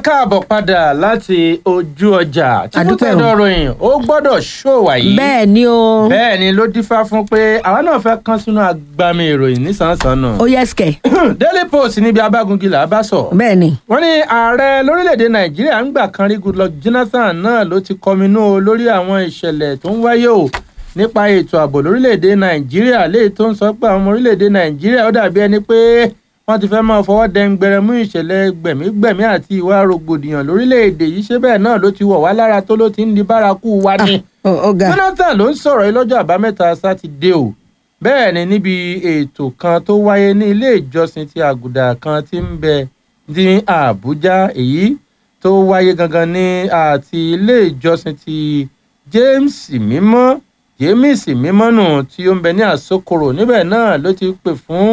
káàbọ̀ padà láti ojú ọjà tí Àdúpẹ́ o. fúnkẹ́ ròyìn ó gbọ́dọ̀ ṣòwà yìí bẹ́ẹ̀ ni o bẹ́ẹ̀ ni ló dífá fún pé àwa náà fẹ́ kán sínú agbami ìròyìn nísànsánù ó yẹ sikẹ daily post níbi abágungi là á bá sọ bẹ́ẹ̀ ni wọ́n ní ààrẹ lórílẹ̀‐èdè nàìjíríà ń gbà kan rí goodluck jonathan náà ló ti kọminú o lórí àwọn ìṣẹ̀lẹ̀ tó ń wáyé o nípa ètò ààbò lórílẹ̀‐èdè nàìjíríà léyìí tó ń sọ pé àwọn ọmọ orílẹ̀‐èdè nàìjíríà ó dàbí ẹni pé wọ́n ti fẹ́ máa fọwọ́ dẹ́ngbẹ̀rẹ̀ mú ìṣẹ̀lẹ̀ gbẹ̀mígbẹ̀mí àti ìwà rògbòdìyàn lórílẹ̀‐èdè yìí ṣé bẹ́ẹ̀ náà ló ti wọ̀ wá lára tó ló ti ń di bárakú wa ni. ó ó ga jonathan ló ń sọ̀rọ̀ yìí lọ́jọ́ àbámẹ́ta sátidé o bẹ́ẹ̀ ni níbi ètò kan tó wáyé ní ilé ìjọsìn ti àgùdà kan tí ń bẹ ní àbújá èyí tó wáyé gangan ní àti ilé ìjọsìn ti james mímọ́ james mímọ́ nù tí ó ń bẹ ní àsokoro níbẹ̀ náà ló ti pè fún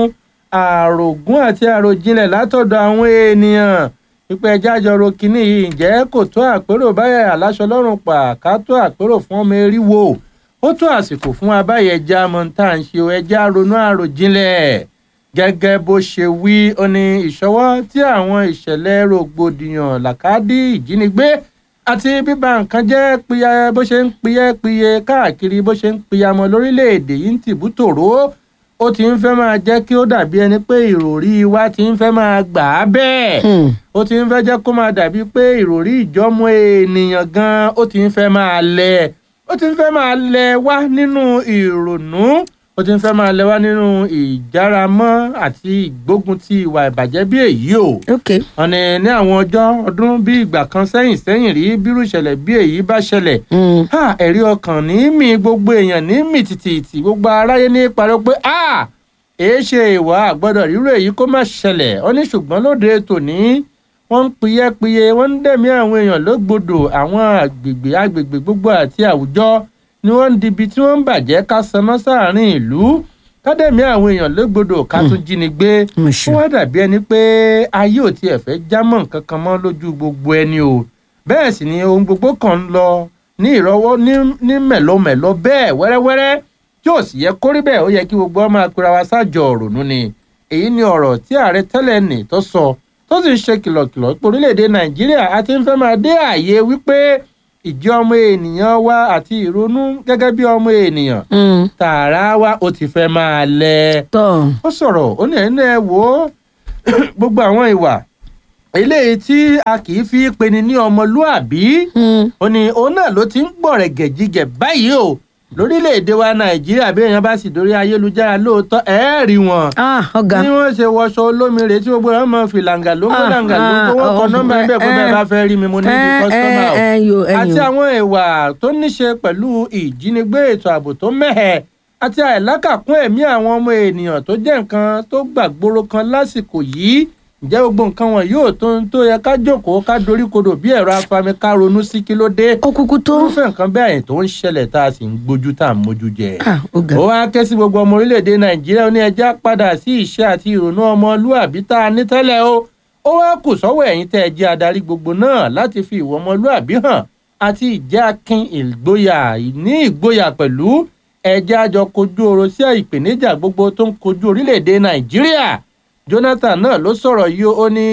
àrògún àti àròjinlẹ̀ látọ̀dọ̀ àwọn ènìyàn pípẹ́ jájọ ro kínní yìí ǹjẹ́ kò tó àpérò báyà aláṣọ lọ́rùn pa ká tó àpérò fún ọmọ eriwo ó tó àsìkò fún abáyẹ ẹja mọ̀ntà ń ṣe ẹja ronú àròjinlẹ̀ gẹ́gẹ́ bó ṣe wí ó ní ìṣọwọ́ tí àwọn ìṣẹ̀lẹ̀ rògbòdìyàn làkàdí ìjínigbé àti bíba nǹkan jẹ́ piya bó ṣe ń piyẹ́ piye káàkiri bó ṣe ń piyamọ lórílẹ̀‐èdè yìí ń tìbú tòró ó ti ń fẹ́ máa jẹ́ kí ó dàbí ẹni pé ìròrí wa ti ń fẹ́ máa gbà á bẹ́ẹ̀ Hmm. ó ti ń fẹ́ jẹ́ kó máa dàbí pé ìròrí ìjọ́mọ ènìyàn gan ó ti ń fẹ́ máa lẹ̀ ó ti ń fẹ́ máa lẹ̀ wá nínú ìrònú ó ti ń fẹ́ máa lẹ̀ wá nínú ìjáramọ́ àti ìgbógun ti ìwà ìbàjẹ́ bí èyí o ok ọ̀nì ní àwọn ọjọ́ ọdún bí ìgbà kan sẹ́yìn sẹ́yìn rí bírú ìṣẹ̀lẹ̀ bí èyí bá ṣẹlẹ̀ Hmm. ha ẹ̀rí ọkàn ní mì gbogbo èèyàn ní mì tìtìtì gbogbo aráyé ní parọ́ pé a èé ṣe ìwà àgbọ́dọ̀ rírò èyí kó má ṣẹlẹ̀ ó ní ṣùgbọ́n lóde tòní wọ́n ń piyẹ́piye wọ́n ń dẹ̀mí àwọn èèyàn lógbodò àwọn àgbègbè àgbègbè gbogbo àti àwùjọ ni wọ́n ń dibi tí wọ́n ń bàjẹ́ ká saná sáàrin ìlú ká dẹ̀mí àwọn èèyàn lógbodò ká tún jí ni gbé mo ó ṣe wá dàbí ẹni pé ayé ò tiẹ̀ fẹ́ jámọ́ nǹkan kan mọ́ lójú gbogbo ẹni o bẹ́ẹ̀ sì ni ohun gbogbo kan ń lọ ní ìrọwọ́ ní ní mẹ̀lọmẹ̀lọ bẹ́ẹ̀ wẹ́rẹ́wẹ́rẹ́ tí ò sì yẹ kó rí bẹ́ẹ̀ ó yẹ kí gbogbo ọmọ akura wa ṣáàjọ òrònú ni èyí ni ọ̀rọ̀ tí ààrẹ tẹ́lẹ̀ nì tó sọ tó sì ń ṣe kìlọ̀kìlọ̀ pé orílẹ̀-èdè nàìjíríà a ti ń fẹ́ máa dé ààyè wípé ìjẹ́ ọmọ ènìyàn wa àti ìrònú gẹ́gẹ́ bí ọmọ ènìyàn Hmm. tààrà wa ó ti fẹ́ máa lẹ̀ tọ ó sọ̀rọ̀ ó ní ẹ̀yin náà wò ó gbogbo àwọn ìwà eléyìí tí a kì í fi peni ní ọmọlúàbí Hmm. ó ní òun náà ló ti ń gbọ̀rẹ̀ gẹ̀jígẹ̀ báyìí o lórílẹ̀‐èdè wa nàìjíríà bí èèyàn bá sì dórí ayélujára lóòótọ́ ẹ̀ rí wọn ah ọ̀gá bí wọ́n ṣe wọṣọ olómi rèé tí gbogbo wọn máa fi làǹgà lóńgó Ah, làǹgà lóńgó wọn kọ ah, nọ́mbà ẹ̀ bẹ́ẹ̀ kó bẹ́ẹ̀ eh, bá fẹ́ rí mi mo ní ibi kọ́sítọ́mà o ẹyọ àti ẹyọ àwọn ìwà tó níṣe pẹ̀lú ìjínigbé ètò ààbò tó mẹ́hẹ̀ àti àìlákàkún ẹ̀mí àwọn ọmọ ènìyàn tó jẹ́ nǹkan tó gbàgbóró kan lásìkò yìí ǹjẹ́ gbogbo nǹkan wọn yóò tó ń tó yẹ ká jókòó ká doríkodò bí ẹ̀rọ afami ká ronú sí kí ló dé ó kúkú tó irúfẹ́ nǹkan bẹ́ẹ̀ tó ń ṣẹlẹ̀ tá a sì ń gbójú tá a ń mójú jẹ ah ọ̀gá ó wá ké sí gbogbo ọmọ orílẹ̀-èdè nàìjíríà ó ní ẹja padà sí ìṣe àti ìrònú ọmọlúàbí tá a ní tẹ́lẹ̀ o ó wá kù sọ́wọ́ ẹ̀yin tẹ́ ẹ jẹ́ adarí gbogbo náà láti fi ìwọ ọmọlúàbí hàn àti ìjẹ́ akin ìgboyà ní ìgboyà pẹ̀lú ẹjẹ́ àjọ kojú ọ̀rọ̀ sí ìpèníjà gbogbo tó ń kojú orílẹ̀-èdè nàìjíríà jonathan náà ló sọ̀rọ̀ yìí ó ní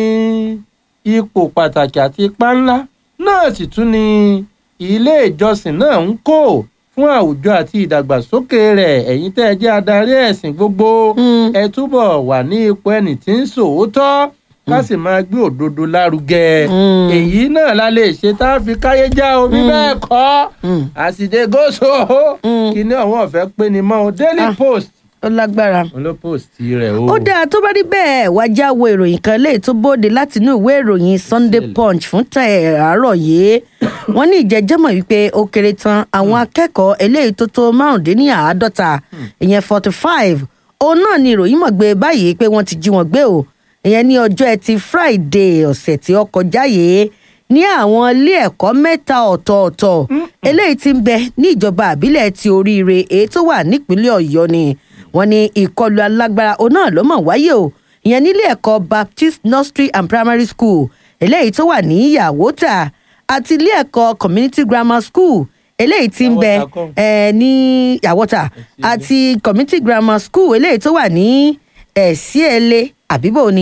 ipò pàtàkì àti ipá ńlá náà sì tún ni ilé ìjọsìn náà ń kó fún àwùjọ àti ìdàgbàsókè rẹ̀ ẹ̀yin tẹ́ ẹ jẹ́ adarí ẹ̀sìn gbogbo Hmm. ẹ túbọ̀ wà ní ipò ẹni tí ń sòótọ́ ká sì máa gbé òdodo lárugẹ Hmm. èyí náà la lè ṣe tá a fi káyé já omi bẹ́ẹ̀ kọ́ Hmm. àsìdè gòsò Hmm. kí ni àwọn ọ̀fẹ́ pé ni mọ́ o daily Ah. post ó lágbára. òun ló post rẹ̀ o. ó dáa tó bá rí bẹ́ẹ̀ wá já wo ìròyìn kan léyìí tó bóde láti inú ìwé ìròyìn sunday Sílẹ̀. punch fún tẹ̀ àárọ̀ yìí wọ́n ní ìjẹ́jẹ́mọ̀ wípé ó kéré tán àwọn akẹ́kọ̀ọ́ eléyìí tó tó márùndínláàádọ́ta ìyẹn forty five òun náà ni ìròyìn mọ̀ gbé báyìí pé wọ́n ti jí wọn gbé o ìyẹn ní ọjọ́ ẹtì friday ọ̀sẹ̀ tí ó kọjá yìí ní àwọn ilé ẹ̀kọ́ mẹ́ta ọ̀tọ̀ọ̀tọ̀ eléyìí tí ń bẹ ní ìjọba àbílẹ̀ ti oríire èyí tó wà nípínlẹ̀ ọ̀yọ́ ni wọ́n ní ìkọlù alágbára òun náà ló mọ̀ wáyé o ìyẹn nílé ẹ̀kọ́ baptist nursery and primary school eléyìí tó wà ní yàwótà àti ilé ẹ̀kọ́ community grammar school eléyìí tí ń bẹ Yàwótà kọ́. ẹ ní yàwótà àti community grammar school eléyìí tó wà ní ẹ̀síẹ̀lẹ̀ àbíbò ni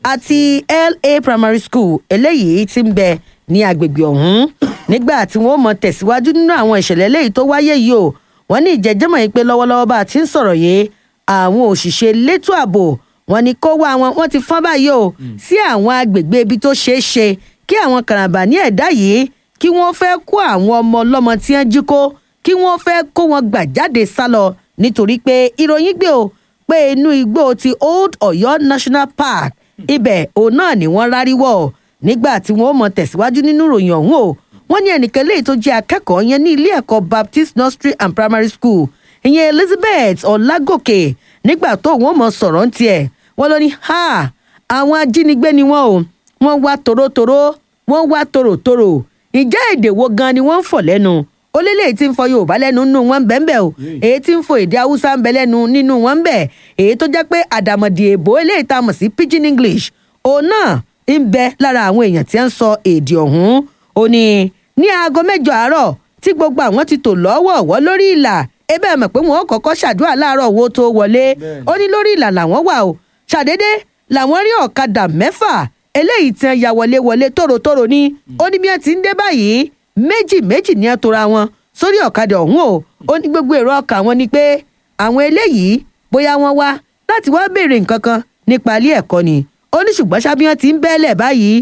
àti la primary school eléyìí tí ń bẹ ní agbègbè ọ̀hún nígbà tí wọ́n mọ̀ tẹ̀síwájú nínú àwọn ìṣẹ̀lẹ̀ eléyìí tó wáyé yìí o wọ́n ní ìjẹ́jẹ́mọ̀ yìí pé lọ́wọ́lọ́wọ́ bá a ti ń sọ̀rọ̀ yìí àwọn òṣìṣẹ́ elétò ààbò wọ́n ní kó wá wọn wọ́n ti fọ́n báyìí o sí àwọn agbègbè ibi tó ṣeé ṣe kí àwọn kàràǹbà ní ẹ̀dá yìí kí wọ́n fẹ́ kó àwọn ọmọ ọlọ́mọ tí wọ́n jí kó kí wọ́n fẹ́ kó wọn gbà jáde sálọ nítorí pé ìròyìn gbé o pé inú igbó ti old Ọ̀yọ́ National Park ibẹ̀ òun náà ni wọ́n rárí wọ̀ nígbà tí wọ́n mọ̀ tẹ̀síwájú nínú ìròyìn ọ̀hún o wọ́n ní ẹnìkan léyìí tó jẹ́ akẹ́kọ̀ọ́ yẹn ní ilé ẹ̀kọ́ Baptist Nursery and Primary School ìyẹn Elizabeth Ọlágòkè nígbà tó wọ́n mọ̀ sọ̀rọ̀ ń tiẹ̀ wọ́n ló ní ha àwọn ajínigbé ni wọ́n o wọ́n wá tòrótòró wọ́n wá tòrótòró ìjẹ́ èdè wo gan ni wọ́n ń fọ̀ lẹ́nu ó lélẹ̀ tí ń fọ yorùbá lẹ́nu nínú wọn ń bẹ́ẹ̀ bẹ́ẹ̀ o èyí tí ń fọ èdè haúsá ń bẹ lẹ́nu nínú wọn ń bẹ èyí tó jẹ́ pé àdàmọ̀dì èbó eléyìí tá a mọ̀ sí pidgin english òun náà ń bẹ lára àwọn èèyàn tí ń sọ èdè ọ̀hún ó ní ní aago mẹ́jọ àárọ̀ tí gbogbo àwọn ti tò lọ́wọ̀ọ̀wọ́ lórí ìlà ebe ẹ̀ mọ̀ pé wọ́n kọ́kọ́ ṣàdúrà láàárọ̀ owó tó wọlé ó ní lórí ìlà làwọn wà o ṣàdédé làwọn rí ọ̀kadà mẹ́fà eléyìí tí wọ́n ya wọlé wọlé tòrótòró ní ó ní bí wọ́n ti ń dé báyìí méjì méjì ní ẹ tora wọn sórí ọ̀kadà ọ̀hún o ó ní gbogbo èrò ọkàn wọn ni pé àwọn eléyìí bóyá wọ́n wá láti wá béèrè nǹkan kan nípa ilé ẹ̀kọ́ ni ó ní ṣùgbọ́n ṣábíyàn ti ń bẹ́lẹ̀ báyìí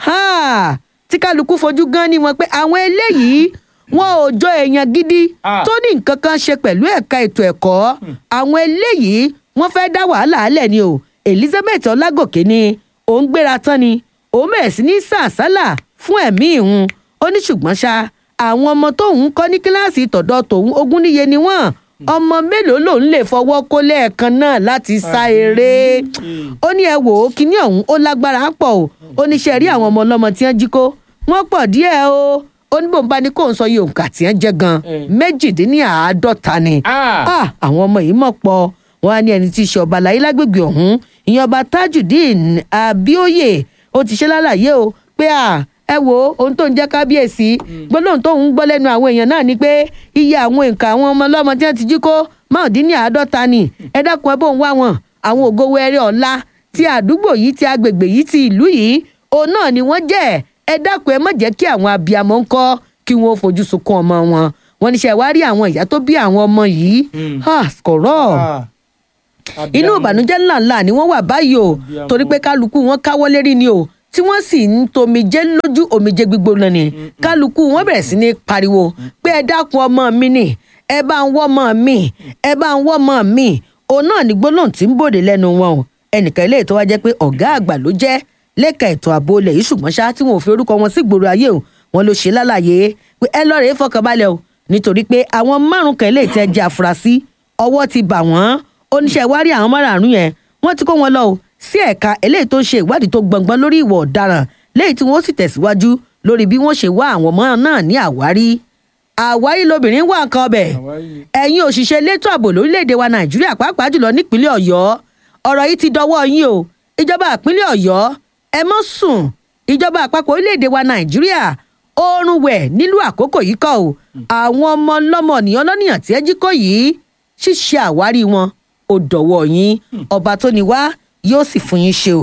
tí kálukú fojú gan ni wọn pé àwọn eléyìí wọn ò jọ èèyàn gidi tó ní nǹkan kan ṣe pẹ̀lú ẹ̀ka ètò ẹ̀kọ́ àwọn eléyìí wọ́n fẹ́ dá wàhálà alẹ̀ ni o Elizabeth Ọlágòkè ni òun gbéra tán ni òun bẹ̀rẹ̀ sí ní sàásálà fún ẹ̀mí ìhun ó ní ṣùgbọ́n ṣá àwọn ọmọ tóun kọ́ ní kíláàsì tọ̀dọ̀ tòun ogún níye ni wọ́n ọmọ mélòó lòun lè fọwọ́ kó lẹ́ẹ̀kan náà láti sá eré ó ní ẹ wò ó kíní ọ̀hún ó lágbára pọ̀ o ó ní ṣe rí àwọn ọmọ ọlọ́mọ tí wọ́n jí kó wọ́n pọ̀ díẹ̀ o ó ní bòun bá ní kóun sọ iye òǹkà tí wọ́n jẹ́ gan méjìdínláàádọ́ta ni àwọn ọmọ yìí mọ̀ pọ̀ wọn á ní ẹni tí í ṣe ọba láyé lágbègbè ọ̀hún ìyẹn ọba Tajudeen Abíóyè ó ti ṣe lálàyé o pé à ẹ wo ohun tó ń jẹ́ kábíyèsí gbólóhùn tó ń gbọ́ lẹ́nu àwọn èèyàn náà ni pé iye àwọn nǹkan àwọn ọmọ ọlọ́mọ tí wọ́n ti jí kó márùndínláàádọ́ta ni ẹ dákun ẹ bó ń wá wọn àwọn ògo wẹrẹ ọ̀la ti àdúgbò yìí ti agbègbè yìí ti ìlú yìí òun náà ni wọ́n jẹ́ ẹ dákun ẹ má jẹ́ kí àwọn abiyamọ ń kọ́ kí wọ́n fojú sunkún ọmọ wọn wọ́n ní ṣe wá rí àwọn ìyá tó bí àwọn ọmọ yìí kọ̀rọ̀ inú ìbànújẹ́ ńláńlá ni wọ́n wà báyìí o torí pé kálukú wọn káwọ́ lérí ni o tí wọ́n sì ń tomijé lójú omijé gbígbóná ni kálukú wọn bẹ̀rẹ̀ sí ní pariwo pé ẹ dákun ọmọ mi ni ẹ bá ń wọ́ ọmọ mi ẹ bá ń wọ́ ọmọ mi òun náà ní gbólóhùn tí ń bòde lẹ́nu wọn o ẹnìkan ilé tó wá jẹ́ pé ọ̀gá àgbà ló jẹ́ lẹ́ka ètò ààbò ilẹ̀ yìí ṣùgbọ́n ṣá tí wọn ò fi orúkọ wọn sí gbòòrò ayé o wọn ló ṣe lálàyé pé ẹ lọ́ọ̀rẹ́ fọkànbalẹ̀ o nítorí pé àwọn márùn kan ilé tẹ́ jẹ́ àfúrásì ọwọ́ ti bà wọ́n oníṣẹ́ ìwárí àwọn márààrún yẹn wọ́n ti kó wọn lọ o sí ẹ̀ka eléyìí tó ń ṣe ìwádìí tó gbọ̀ngbọ́n lórí ìwà ọ̀daràn léyìí tí wọ́n sì tẹ̀síwájú lórí bí wọ́n ṣe wá àwọn ọmọ náà ní àwárí. àwárí lobìnrin wà nǹkan ọbẹ̀ ẹ̀yin òṣìṣẹ́ elétò ààbò lórílẹ̀‐èdè wa nàìjíríà pàápàá jùlọ nípínlẹ̀ ọ̀yọ́ ọ̀rọ̀ yìí ti dọwọ́ yín o ìjọba ìpínlẹ̀ ọ̀yọ́ ẹ mọ́ sùn ìjọba àpapọ̀ orílẹ̀‐èdè wa nàìjíríà oorun wẹ̀ nílùú àkókò yìí kọ́ o àwọn ọmọ ọlọ́mọ ènìyàn lọ́nìyàn tí ẹ jí kó yìí ṣíṣe àwárí wọn ò dọ̀wọ́ yín ọba tó ní wá yóò sì fún yín ṣe o.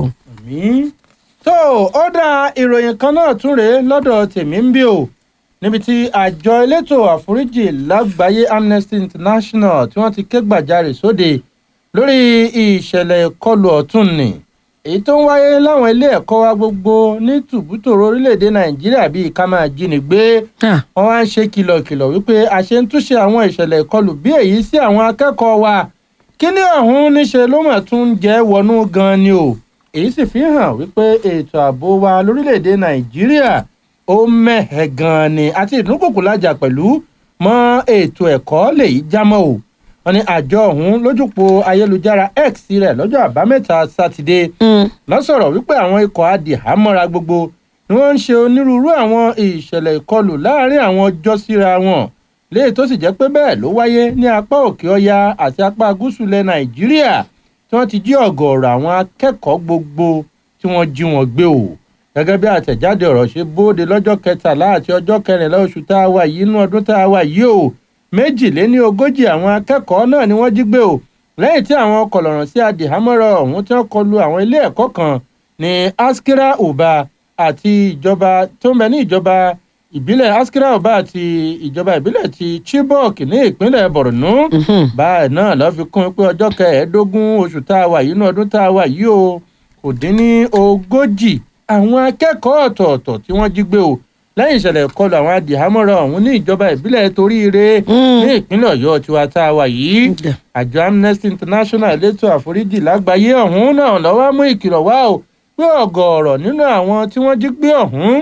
tó ó dá ìròyìn kan náà tún rèé lọ́dọ̀ tèmi ń bí o níbi tí àjọ elétò àforíjì lágbàáyé Amnesty International tí wọ́n ti ké gbàjarè sóde lórí ìṣẹ̀lẹ̀ ìkọlù ọ̀tún ni èyí tó ń wáyé láwọn ilé ẹ̀kọ́ wa gbogbo ní tùbútòrò orílẹ̀-èdè Nàìjíríà bíi ká máa jínigbé wọ́n wá ń ṣe kìlọ̀kìlọ̀ wípé àṣẹ ń túnṣe àwọn ìṣẹ̀lẹ̀ ìkọlù bí èyí sí àwọn akẹ́kọ̀ọ́ wa kíní ọ̀hún níṣe ló mà tún jẹ́ wọnú gan ni o èyí sì fi hàn wípé ètò ààbò wa lórílẹ̀‐èdè nàìjíríà ó mẹ́hẹ̀ gan ni àti ìdúnkòkò lájà pẹ̀lú mọ́ ètò ẹ̀kọ́ lèyí jámọ́ o wọn ní àjọ ọ̀hún lójúpò ayélujára x rẹ̀ lọ́jọ́ àbámẹ́ta sátidé lọ́sọ̀rọ̀ wípé àwọn ikọ̀ adìhámọ́ra gbogbo ni wọ́n ń ṣe onírúurú àwọn ìṣẹ̀lẹ̀ ìkọlù láàárín àwọn ọjọ́ síra wọn léyìí tó sì jẹ́ pé bẹ́ẹ̀ ló wáyé ní apá òkè ọya àti apá gúúsù ilẹ̀ nàìjíríà tí wọ́n ti jí ọ̀gọ̀ọ̀rọ̀ àwọn akẹ́kọ̀ọ́ gbogbo tí wọ́n jí wọn gbé o gẹ́gẹ́ bí àtẹ̀jáde ọ̀rọ̀ ṣe bóde lọ́jọ́ kẹtàlá àti ọjọ́ kẹrìnlá oṣù tá a wà yìí inú ọdún tá a wà yìí o méjìléní ogójì àwọn akẹ́kọ̀ọ́ náà ni wọ́n jí gbé o lẹ́yìn tí àwọn kọlọ̀ràn sí adìhámọ́rọ̀ ọ̀hún tí wọ́n kọlu àwọn ilé ẹ̀kọ́ kan ní askira uba àti ìjọba tó ń bẹ ní ìjọba ìbílẹ̀ askira uba àti ìjọba ìbílẹ̀ ti chibok ní ìpínlẹ̀ borno báyìí náà lọ́ fi kún pé ọjọ́ kẹẹ̀ẹ́dógún oṣù tá a wà yìí ní ọdún tá a wà yìí o kò dín ní ogójì àwọn akẹ́kọ̀ọ́ ọ̀tọ̀ọ̀tọ̀ tí wọ́n jí gbé o lẹ́yìn ìṣẹ̀lẹ̀ ìkọlù àwọn adìhámọ́ra ọ̀hún ní ìjọba ìbílẹ̀ toríire ní ìpínlẹ̀ ọ̀yọ́ tiwa tá a wà yìí àjọ amnesty international elétò àforíjì lágbàáyé ọ̀hún náà lọ́wọ́ mú ìkìlọ̀ wá o pé ọ̀gọ̀ọ̀rọ̀ nínú àwọn tí wọ́n jí gbé ọ̀hún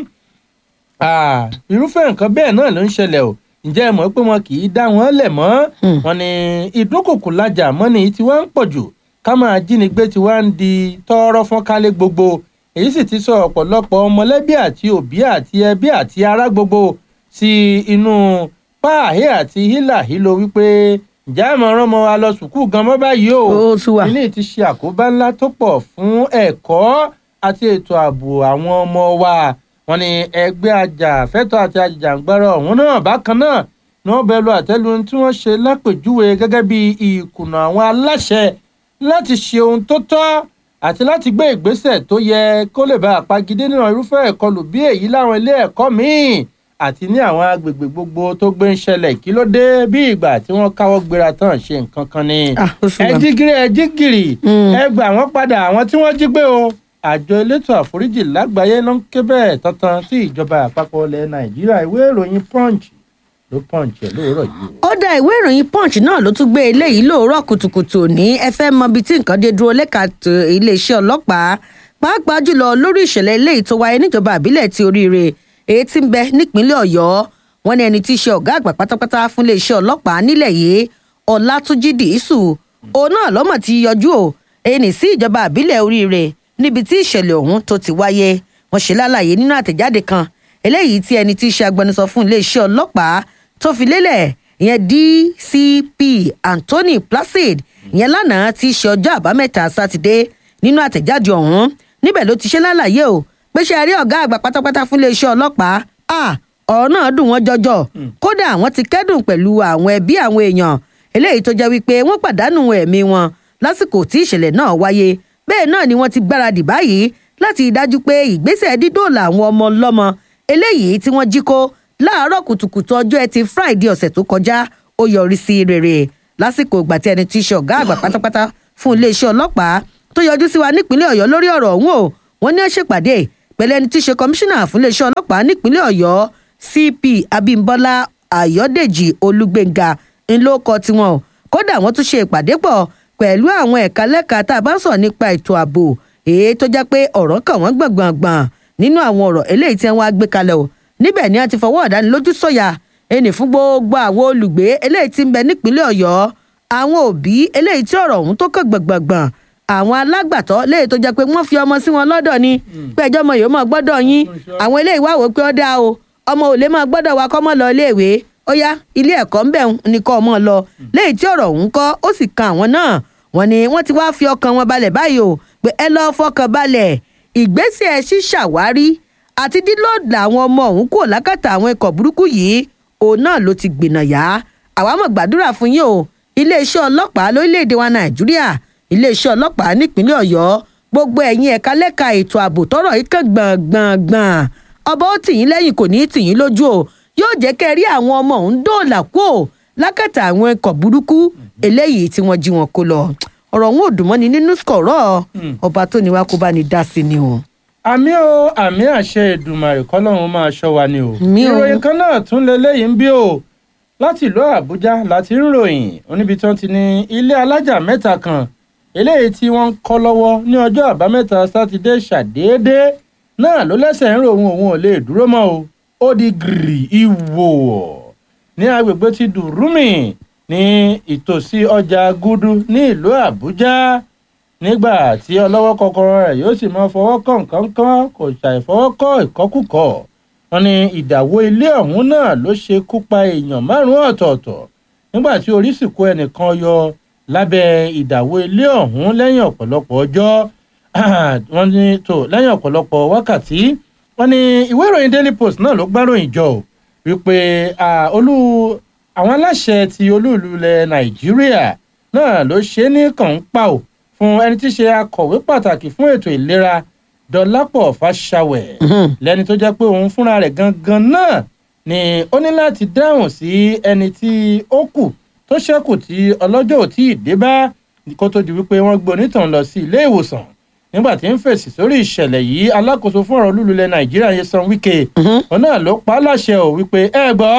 irúfẹ́ nǹkan bẹ́ẹ̀ náà ló ń ṣẹlẹ̀ o ǹjẹ́ ẹ mọ̀ pé wọn kì í dá wọn lẹ̀ mọ́ wọn ni ìdúnkòkò lajà mọ́ni tí wọ́n ń pọ̀ jù ká máa jínigbé tí wọ́n ń di tọ́ọ́rọ́ fọ́n kálé gbogbo èyí sì ti sọ ọ̀pọ̀lọpọ̀ mọ̀lẹ́bí àti òbí àti ẹbí àti ará gbogbo sí inú páàhé àti hílàhílo wípé ǹjẹ́ àmọ́ rán ọmọ wa lọ sùkúù gan mọ́ báyìí o ilé ti ṣe àkóbá ńlá tó pọ̀ fún ẹ̀kọ́ àti ètò ààbò àwọn ọmọ wa wọn ni ẹgbẹ́ ajàfẹ́tọ̀ àti ajìjàǹgbara ọ̀hún náà bákan náà ni wọ́n bẹ lu àtẹ́lu tí wọ́n ṣe lápèjúwe gẹ́gẹ́ bí ìkùnà àwọn aláṣẹ láti ṣe ohun tó tọ́ àti láti gbé ìgbésẹ̀ tó yẹ kó lè bá àpagídé nínú irúfẹ́ ìkọlù bí èyí láwọn ilé ẹ̀kọ́ míì àti ní àwọn agbègbè gbogbo tó gbé ń ṣẹlẹ̀ kí ló dé bí ìgbà tí wọ́n káwọ́ gbéra tán ṣe nǹkan kan ni. ẹ jí gírí ẹ jí gìrì ẹ gbà wọ́n padà àwọn tí wọ́n jí gbé o àjọ elétò àforíjì lágbàáyé ló ń ké bẹ́ẹ̀ tantan sí ìjọba àpapọ̀ ilẹ̀ nàìjíríà ìwé ìròyìn punch ló punch ẹ̀ lóòrọ̀ yìí. ó dá ìwé ìròyìn punch náà ló tún gbé eléyìí lóòrọ̀ kùtùkùtù ní ẹ fẹ́ mọ ibi tí nǹkan dé dúró lẹ́ka iléeṣẹ́ ọlọ́pàá pàápàá jùlọ lórí ìṣẹ̀lẹ̀ eléyìí tó wáyé níjọba àbílẹ̀ ti oríire èyí tí ń bẹ nípínlẹ̀ ọ̀yọ́ wọn ní ẹni tí í ṣe ọ̀gá àgbà pátápátá fún iléeṣẹ́ ọlọ́pàá nílẹ̀ yìí ọlátúnjì dìísù òun náà lọ́mọ̀ ti yọjú o ẹni sí ìjọba àbílẹ̀ oríire níbi tí ìṣẹ̀lẹ̀ ọ̀hún tó ti wáyé wọn ṣe lálàyé nínú àtẹ̀jáde kan eléyìí tí ẹni tí í ṣe agbẹnusọ fún iléeṣẹ́ ọlọ́pàá tó fi lélẹ̀ ìyẹn dcp anthony placid ìyẹn lánàá tí í ṣe ọjọ́ àbámẹ́ta sátidé nínú àtẹ̀jáde ọ̀hún níbẹ̀ ló ti ṣe lálàyé o pé ṣe rí ọ̀gá àgbà pátápátá fún iléeṣẹ́ ọlọ́pàá ọ̀rọ̀ náà dùn wọ́n jọjọ kódà wọ́n ti kẹ́dùn pẹ̀lú àwọn ẹbí àwọn èèyàn eléyìí tó jẹ́ wípé wọ́n pàdánù ẹ̀mí wọn lásìkò tí ìṣẹ̀lẹ̀ náà wáyé bẹ́ẹ̀ náà ni wọ́n ti gbáradì báyìí láti dájú pé ìgbésẹ̀ dídòòlà àwọn ọmọ ọlọ́mọ eléyìí tí wọ́n jí kó láàárọ̀ kùtùkùtù ọjọ́ ẹtì friday ọ̀sẹ̀ tó kọjá ó yọrí sí rere lásìkò ìgbà tí ẹni tí í ṣe ọ̀gá àgbà pátápátá fún iléeṣẹ́ ọlọ́pàá tó yọjú sí wa nípínlẹ̀ ọ̀yọ́ lórí ọ̀rọ̀ ọ̀hún o wọ́n ní ó ṣèpàdé pẹ̀lú ẹni tí í ṣe kọmíṣánná fún iléeṣẹ́ ọlọ́pàá nípínlẹ̀ ọ̀yọ́ cp abimbola ayọ̀dèjì olúgbénga ńlọkọ tiwọn o kódà wọ́n tún ṣe ìpàdé pọ̀ pẹ̀lú àwọn ẹ̀ka lẹ́ka tá a bá ń sọ̀rọ̀ nípa ètò ààbò èyí tó jẹ́ pé ọ̀rọ̀ kàn wọ́n gbọ̀ngbọ̀ngbọ̀n nínú àwọn ọ̀rọ̀ eléyìí tí wọ́n á gbé kalẹ̀ o níbẹ̀ ni a ti fọwọ́ ọ̀dánilójú sọ̀yà ẹnì fún gbogbo àwọn olùgbé eléyìí tí ń bẹ nípínlẹ̀ ọ̀yọ́ àwọn òbí eléyìí tí ọ̀rọ̀ ọ̀hún tó kàn gbọ̀ngbọ̀ngbọ̀n àwọn alágbàtọ́ léyìí tó jẹ́ pé wọ́n fi ọmọ sí wọn lọ́dọ̀ ni pé ẹjọ́ ọmọ yìí ó máa gbọ́dọ̀ yín àwọn eléyìí wá wò pé ó dáa o ọmọ ò lè máa gbọ́dọ̀ wa kọ́ mọ́ lọ iléèwé ó yá ilé ẹ̀kọ́ ń bẹ̀ ní kọ́ ọmọ lọ léyìí tí ọ̀rọ̀ ọ̀hún kọ́ ó sì kan àwọn náà wọ́n ní wọ́n ti wá fi ọkàn wọn balẹ̀ báyìí o pé ẹ lọ́ọ́ fọkàn balẹ̀ ìgbésẹ̀ ṣíṣàwárí àti dílọ́ọ̀dà àwọn ọmọ ọ̀hún kò lákàtà àwọn ikọ̀ burúkú yìí òun náà ló ti gbìnà yá àwa mọ̀ gbàdúrà fún yín o iléeṣẹ́ ọlọ́pàá lórílẹ̀‐èdè wa nàìjíríà iléeṣẹ́ ọlọ́pàá nípínlẹ̀ ọ̀yọ́ gbogbo ẹ̀yin ẹ̀ka lẹ́ka ètò ààbò tọ́rọ̀ yìí kàn gbọ̀ngbọ̀ngbọ̀n ọba ó tì yín lẹ́yìn kò ní í tì yín lójú o yóò jẹ́ kẹ́ rí àwọn ọmọ ọ̀hún dóòlà kó o lákàtà àwọn ikọ̀ burúkú eléyìí tí wọ́n jí wọn kó lọ ọ̀rọ̀ òun ò dùn mọ́ni nínú skọ̀rọ̀ ọba tó ní wá kó bá ní dá sí ni o. àmì o àmì àṣẹ ìdùmàrè kọ́lọ́run máa ṣọ́ wa ni o. Mi o. ìròyìn kan náà tún lélẹ́yìí ń bí o láti ìlú àbújá láti ń ròyìn oníbi tí wọ́n ti ní ilé alájà mẹ́ta kan eléyìí tí wọ́n ń kọ́ lọ́wọ́ ní ọjọ́ àbámẹ́ta sátidé ṣàdédé náà ló lẹ́sẹ̀ ń ròhun òun ò lè dúró mọ́ o ó di gìrì ìwò ní agbègbè ti dùrúmì ní ìtòsí ọjà gúdú ní ìlú àbújá nígbà tí ọlọ́wọ́ kọ́kọ́rọ́ rẹ̀ yóò sì máa fọwọ́ kàn kánkán kò ṣàìfọwọ́ kọ́ ìkọ́kùkọ̀ wọn ní ìdàwó ilé ọ̀hún náà ló ṣe kú pa èèyàn márùn-ún ọ̀tọ̀ọ̀tọ̀ nígbà tí orí sì kó ẹnìkan yọ lábẹ́ ìdàwó ilé ọ̀hún lẹ́yìn ọ̀pọ̀lọpọ̀ ọjọ́ wọ́n ní tó lẹ́yìn ọ̀pọ̀lọpọ̀ wákàtí wọ́n ní ìwé ìròyìn daily post náà ló gbáròyìn jọ ò wípé ah, olú àwọn aláṣẹ ti olúùlú ilẹ̀ nàìjíríà náà ló ṣe é ní kànńpà ò fún ẹni tí í ṣe akọ̀wé pàtàkì fún ètò ìlera dọlápọ̀ fàṣàwẹ̀ lẹ́ni tó jẹ́ pé òun fúnra rẹ̀ gangan náà ni ó ní láti dáhùn sí ẹni tí ó kù tó ṣẹ́kù tí ọlọ́jọ́ ò tí ì dé bá kó tó di wípé wọ́n gbé onítàn lọ sí ilé ìwòsàn nígbà tí ń fèsì sórí ìṣẹ̀lẹ̀ yìí alákòóso fún ọ̀rọ̀ olúlulẹ̀ nàìjíríà Nyesom Wike òun náà ló pa á láṣẹ ò wípé ẹ gbọ́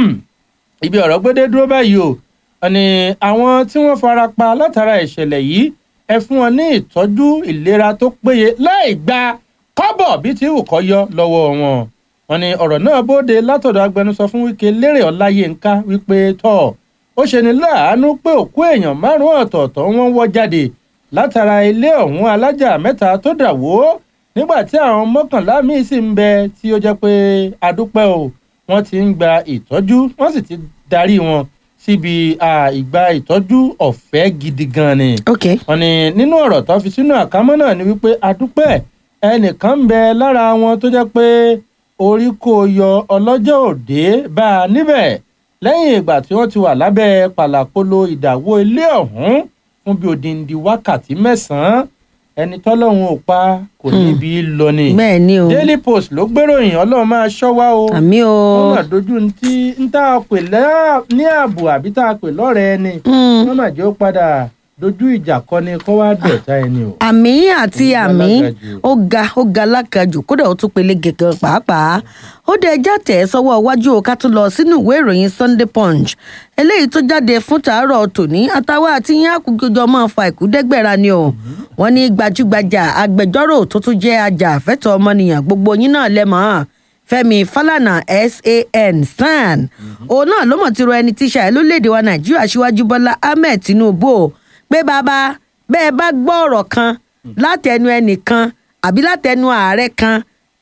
ibi ọ̀rọ̀ gbédé dúró báyìí o ni àwọn tí wọ́n fara pa látara ìṣẹ̀lẹ̀ yìí ẹ fún wọn ní ìtọ́jú ìlera tó péye láì gba kọ́bọ̀ bí tí wù kọ́ yọ lọ́wọ́ wọn wọn ni ọ̀rọ̀ náà bóde látọ̀dọ̀ agbẹnusọ fún Wike lérè ọláyínká wípé tọ́ ó ṣe ní láàánú pé òkú èèyàn márùn-ún ọ̀tọ̀ọ̀tọ̀ wọn wọ́ jáde látara ilé ọ̀hún alájà mẹ́ta tó dà wó nígbà tí àwọn mọ́kànlá míì sì ń bẹ tí ó jẹ́ pé adúpẹ́ o wọ́n ti ń gba ìtọ́jú wọ́n sì ti darí wọn síbi ìgbà ìtọ́jú ọ̀fẹ́ gidi gan ni. ok wọ́n ní nínú ọ̀rọ̀ tó fi sínú àkámọ́ náà ni wípé adúpẹ́ ẹnìkan ń bẹ lára wọn tó jẹ́ pé orí kò yọ ọlọ́jọ́ òde bá a níbẹ̀ lẹ́yìn ìgbà tí wọ́n ti wà lábẹ́ pàlàpolo ìdàwó ilé ọ̀hún fún bí odindi wákàtí mẹ́sàn-án ẹni tọ́lọ́run ò pa kò níbi lọ ni. bẹ́ẹ̀ ni o Daily Post ló gbéròyìn ọlọ́run máa ṣọ́ wa o. àmì o wọ́n mà dojú tí ń tá a pè ní ààbò àbí tá a pè lọ́rẹ̀ẹ́ ni. Mm. wọ́n mà jẹ́ ó padà dojú ìjà kọ ni kó wá dọ̀tá ẹni o. àmì àti Ó ga àmì lágàjù. ó ga ó ga lákàjù kódà ó tún pele gẹ̀gẹ̀ pàápàá ó dé ẹjá tẹ̀ ẹ́ sọ́wọ́ iwájú o ká tún lọ sínú ìwé ìròyìn Sunday Punch eléyìí tó jáde fún tàárọ̀ tòní àtàwọn àti yín àkùjọjọ máa fa ìkúdẹ́gbẹ̀ra ni o wọ́n ní gbajúgbajà agbẹjọ́rò tó tún jẹ́ ajàfẹ́tọ̀ ọmọnìyàn gbogbo yín náà lẹ́mọ̀ọ́ Fẹ́mi Fálànà SAN SAN òun náà ló mọ̀ ti rọ ẹni tíṣà ẹ̀ lórílẹ̀‐èdè wa Nàìjíríà Aṣíwájú Bọ́lá Ahmed Tinubu o pé bàbá bẹ́ẹ̀ bá gbọ́ ọ̀rọ̀ kan látẹnu ẹnìkan àbí látẹnu ààrẹ kan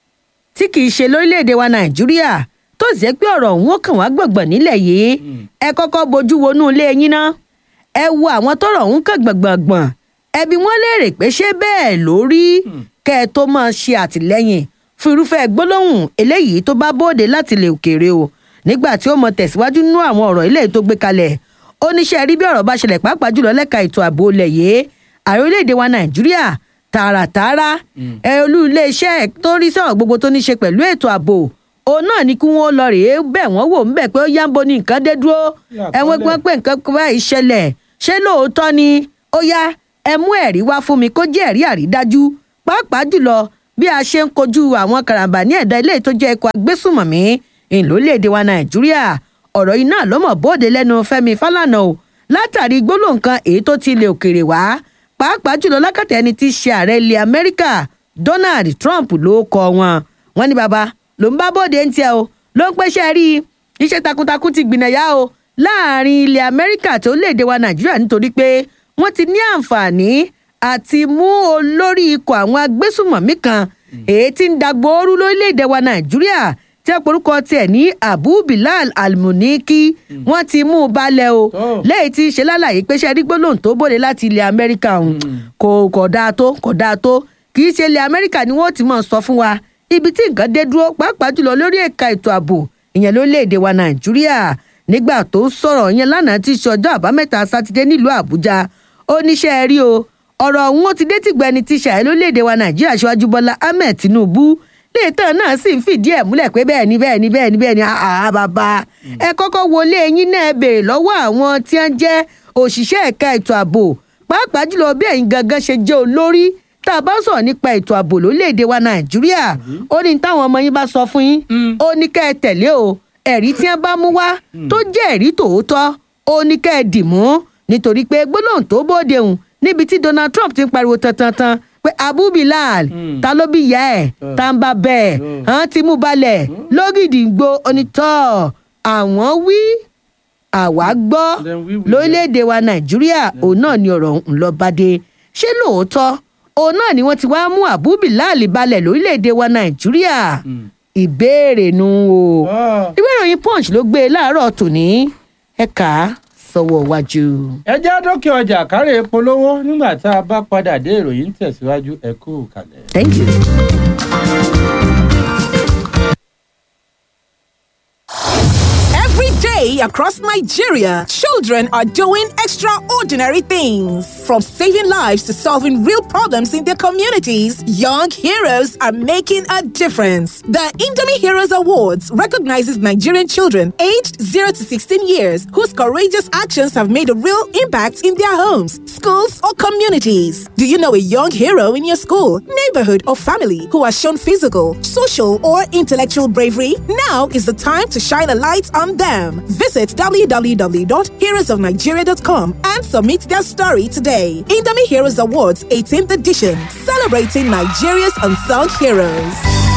tí kì í ṣe lórílẹ̀‐èdè wa nàìjíríà tó sì jẹ́ pé ọ̀rọ̀ òun ó kàn wá gbọ̀ngbọ̀n nílẹ̀ yìí ẹ kọ́kọ́ bojú wonú ilé yín ná ẹ wo àwọn tọ́rọ̀ òun kàn gbọ̀ngbọ̀ngbọ̀n ẹbí wọn léèrè pé ṣé bẹ́ẹ̀ ló rí kẹ́ ẹ tó máa ṣe àtìlẹ́yìn fún irúfẹ́ gbólóhùn eléyìí tó bá bóde láti ilẹ̀ òkèèrè o nígbà tí ó mọ tẹ̀síwájú nínú àwọn ọ̀rọ̀ ilé tó gbé kalẹ̀ ó níṣẹ́ rí bí ọ̀rọ̀ bá ṣẹlẹ̀ pàápàá jùlọ lẹ́ka ètò ààbò ilẹ̀ yìí ààrẹ orílẹ̀-èdè wa nàìjíríà tààràtààrà ẹ olú iléeṣẹ́ tó ń rí sọ̀rọ̀ gbogbo tó ní ṣe pẹ̀lú ètò ààbò òun náà ni kí wọ́n lọ rèé bẹ̀ wọ́n wò ńbẹ̀ pé ó yá ń bo ní nǹkan dé dúró ẹ̀wọ̀n pé pé nǹkan báyìí ṣẹlẹ̀ ṣé lóòótọ́ ni ó yá ẹ mú ẹ̀rí wá fún mi kó jẹ́ ẹ̀rí àrídájú pàápàá jùlọ bí a ṣe ń kojú àwọn karambà ní ẹ̀dá ilé tó jẹ́ ikọ̀ agbésùmọ̀mí ìlólèdè wa nàìjíríà ọ̀rọ̀ yìí náà ló mọ̀ bóde lẹ́nu fẹ́mi fálànà o látàrí gbólóhùn kan èyí tó ti ilẹ̀ òkèèrè wá pàápàá jùlọ lákàtà ẹni tí í ṣe ààrẹ ilẹ̀ amẹ́ríkà donald trump ló kọ wọn wọn ní baba ló ń bá bóde ń tiẹ̀ o ló ń pẹ́ṣẹ́ rí i iṣẹ́ takuntakun ti gbìnàyà o láàrin ilẹ̀ amẹ́ríkà tó léde wa nàìjíríà nítorí pé wọ́n ti ní àǹfààní àti mú olórí ikọ̀ àwọn agbésùmọ̀mí kan èyí tí ń dàgbòoru lórílẹ̀‐èdè wa nàìjíríà tí a porúkọ tiẹ̀ ní abu bilal almuniki wọ́n ti mú un balẹ̀ o Tó. lẹ́yìn tí í ṣe lálàyé pé ṣe rí gbólóhùn tó bòde láti ilẹ̀ amẹ́ríkà ọ̀hún kò kò dáa tó kò dáa tó kì í ṣe ilẹ̀ amẹ́ríkà ni wọ́n ti mọ̀ sọ fún wa ibi tí nǹkan dé dúró pàápàá jùlọ lórí ẹ̀ka ètò ààbò ìyẹn lórílẹ̀‐èdè wa nàìjíríà nígbà tó sọ̀rọ̀ yẹn lánàá tí í ṣe ọjọ́ àbámẹ́ta sátidé nílùú àbújá ó níṣẹ́ rí o ọ̀rọ̀ ọ̀hún ó ti dé tìgbà ẹni tí ṣàyẹ̀ lórílẹ̀‐èdè wa nàìjíríà ṣíwájú bọ́lá ahmed tinubu léètàn náà sì ń fìdí ẹ̀ múlẹ̀ pé bẹ́ẹ̀ ni bẹ́ẹ̀ ni bẹ́ẹ̀ ni bẹ́ẹ̀ ni àá bàbá ẹ kọ́kọ́ wọlé eyín náà béèrè lọ́wọ́ àwọn tí wọ́n jẹ́ òṣìṣẹ́ ẹ̀ka ètò ààbò pàápàá jùlọ bí ẹ̀yin gangan ṣe jẹ́ olórí tá a bá sọ̀rọ̀ nípa ètò ààbò lórílẹ̀‐èdè wa nàìjíríà ó ní táwọn ọmọ yín bá sọ fún yín Mm. ó ní kẹ́ ẹ tẹ̀lé o ẹ̀rí tí wọ́n bá mú wá tó jẹ́ ẹ̀rí tòótọ́ ó ní kẹ́ ẹ dì mú nítorí pé gbólóhùn tó bóde hùn níbi tí donald trump ti ń pariwo tantantan pé abu bilal Mm. ta ló bí ìyá ẹ̀ Mm. tá ń bá bẹ́ẹ̀ Mm. hàn ti mú balẹ̀ lógìdìgbò onítọ̀ àwọn wí àwa gbọ́ Then we will lórílẹ̀‐èdè wa nàìjíríà òun náà ni ọ̀rọ̀ ń lọ bá dé ṣé lóòótọ́ òun náà ni wọ́n ti wá mú abu bilal balẹ̀ lórílẹ̀‐èdè wa nàìjíríà Mm. ìbéèrè nu o Ah. ìwé ìròyìn punch ló gbé e láàárọ̀ tòní ẹ̀ka sọ̀wọ́ wájú. ẹ já dókè ọjà kárẹ̀ polówó nígbà tá a bá padà dé ìròyìn ń tẹ̀síwájú ẹ kú kalẹ̀. thank you. Every day across Nigeria, children are doing extraordinary things. From From saving lives to solving real problems in their communities, young heroes are making a difference. The Indomie Heroes Awards recognizes Nigerian children aged 0 to 16 years whose courageous actions have made a real impact in their homes, schools, or communities. Do you know a young hero in your school, neighborhood, or family who has shown physical, social, or intellectual bravery? Now is the time to shine a light on them. Visit www.heroesofnigeria.com and submit their story today. Indomie Heroes Awards 18th edition, celebrating Nigeria's unsung heroes.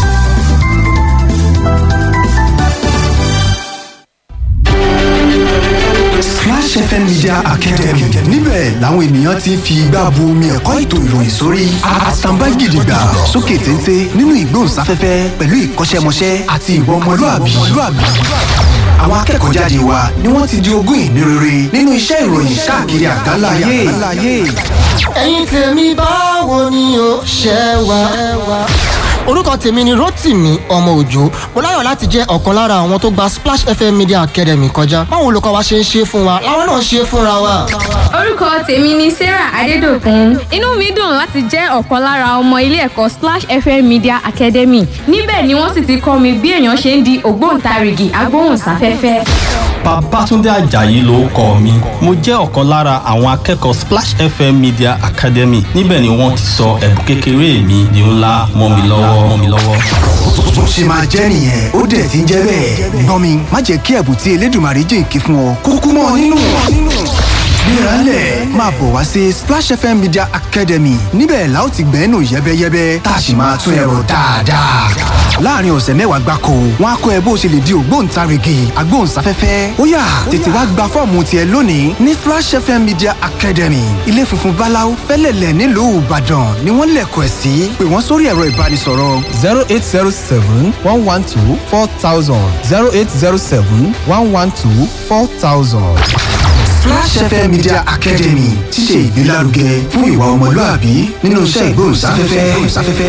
Splash FM Media Academy níbẹ̀ làwọn ènìyàn ti ń fi igbá bu omi ẹ̀kọ́ ètò ìròyìn sórí àtàǹbá gidigba sókè téńté nínú ìgbóhùnsáfẹ́fẹ́ pẹ̀lú ìkọ́ṣẹ́mọṣẹ́ àti ìwà ọmọlúàbí. Àwọn akẹ́kọ̀ọ́ jáde wa ni wọ́n ti di ogún ìní rere nínú iṣẹ́ ìròyìn káàkiri àgbáńlá ayé. ẹ̀yin tèmi báwo ni o ṣe wà. orúkọ tèmi ni rotimi ọmọ òjò mo láyọ̀ láti jẹ́ ọ̀kan lára àwọn tó gba splash fm media academy kọjá báwo olùkọ́ wa ṣe ń ṣe fún wa làwọn náà ṣe fúnra wa. orúkọ tèmi ni sarah adédọkùn inú mi dùn láti jẹ́ ọ̀kan lára ọmọ ilé ẹ̀kọ́ splash fm media academy níbẹ̀ ni wọ́n sì ti kọ́ mi bí èèyàn ṣe ń di ògbóǹtarìgì agbóhùnsáfẹ́fẹ́. Babátúndé Àjàyí ló kọ mi. Mo jẹ́ ọ̀kan lára àwọn akẹ́kọ̀ọ́ Splash FM Media Academy. Níbẹ̀ ni wọ́n ti sọ ẹ̀bùn kékeré mi di ńlá mọ́ mi lọ́wọ́ mọ́ mi lọ́wọ́. Bó ṣe máa jẹ́ nìyẹn ó dẹ̀ ti ń jẹ́ bẹ́ẹ̀. Gbọ́n mi má jẹ́ kí ẹ̀bùn tí Elédùmarè jìnkí fún ọ kúkú mọ́ ọ nínú. Gbéralẹ̀ máa bọ̀ wá sí Splash FM Media Academy níbẹ̀ la ó ti gbẹ́nu yẹ́bẹ́yẹ́bẹ́ tá a sì máa tún ẹ̀rọ dáadáa. Láàárín ọ̀sẹ̀ mẹ́wàá gbáko, wọ́n á kọ́ ẹ bó o ṣe lè di ògbóǹtarìgì agbóhùnsáfẹ́fẹ́. Ó yá tètè wá gba fọ́ọ̀mù tiẹ̀ lónìí ní Splash FM Media Academy. Ilé funfun Báláú fẹ́lẹ̀lẹ̀ nílùú Ìbàdàn ni wọ́n lẹ̀kọ̀ ẹ̀ sí. Pè wọ́n sórí ẹ̀rọ ìbánisọ̀rọ̀ zero eight zero seven one one two four thousand zero eight zero seven one one two four thousand. Flash FM Media Academy ti ṣe ìgbélárugẹ fún ìwà ọmọlúàbí nínú iṣẹ́ ìgbóhùnsáfẹ́fẹ́.